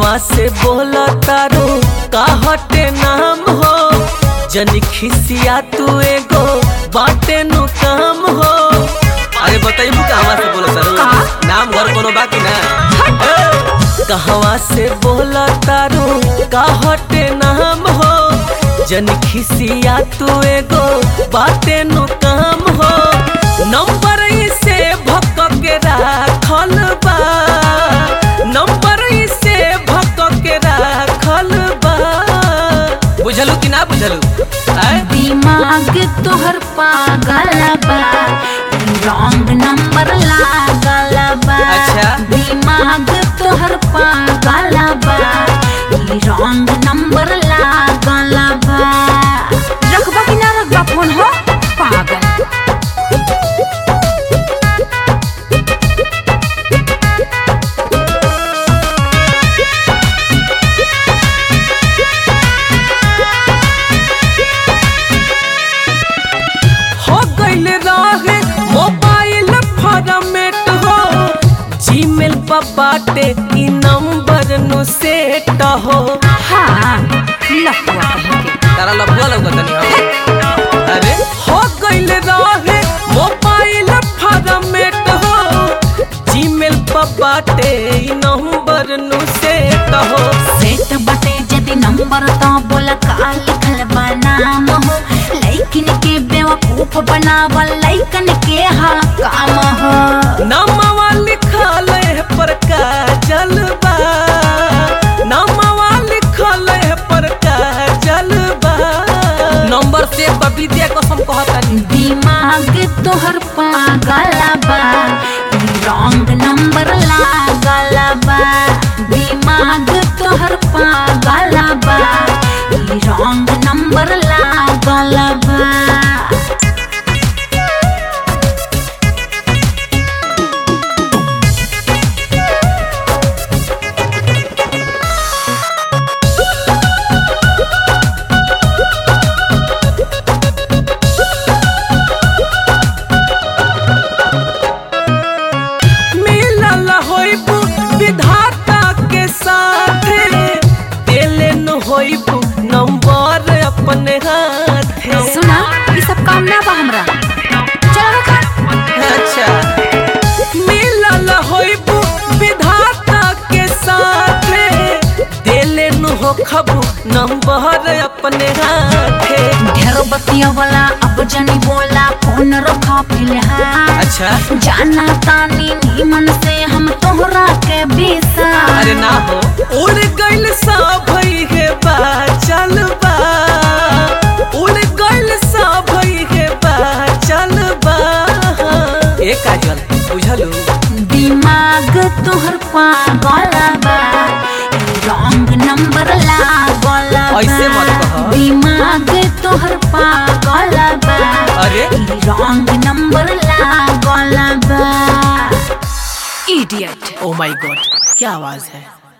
कहवा से बोला तारू का हटे नाम हो जन खिसिया तू एगो बाटे नु काम हो अरे बताइबू कहवा से बोला तारू नाम घर कोनो बाकी ना ए, कहवा से बोला तारू का हटे नाम हो जन खिसिया तू एगो बाटे नु काम हो नंबर से भक के राखल बा नंबर से भक के राखल बा बुझलू कि ना बुझलू आय दिमाग तोहर पागल बा रॉन्ग नंबर लागल बा अच्छा। दिमाग तोहर पागल बा रॉन्ग नंबर लागल बा रखबा कि ना रखबा फोन हो पागल हो गइल रहे मोबाइल फॉर्मेट हो जीमेल पर बाटे ई नंबर नु सेट हो हाँ लफुआ कहेंगे तारा लफुआ लौकतनी हो अरे हो गइल रहे मोबाइल फॉर्मेट हो जीमेल पर बाटे ई नंबर नु सेट हो सेट बटे जदि नंबर तो बोला का लिखल बा नाम हो लइकन के बेवकूफ बनावल लइकन के हाँ काम हो नामवा लिखल है पर का जलबा नामवा लिखल है पर का जलबा नंबर से विद्या कसम कहतानी दिमाग तोहर पागल बा रॉन्ग नंबर लागल बा दिमाग तोहर पागल बा रॉन्ग नंबर लागल बा मिलल होइबू विधाता के साथे देले न होइबू नंबर अपने हाथे सुना ये सब काम ना बा हमरा चलो रखा अच्छा मिलल होइबू विधाता के साथे देले न हो खबू नंबर अपने हाथे ढेर बतिया वाला अब जनी बोला फोन रखा फिलहाल अच्छा जाना तानी नीमन से हम तोहरा के बेसा अरे ना हो उड़ गइल सा भई है बा चल बा उड़ गइल सा भई है बा चल बा ए काजल बुझलू दिमाग तोहर पागल बा रॉन्ग नंबर लागल बा ऐसे मत कह। दिमाग तोहर पागल बा अरे रॉन्ग नंबर लागल बा इडियट ओ माय गॉड क्या आवाज है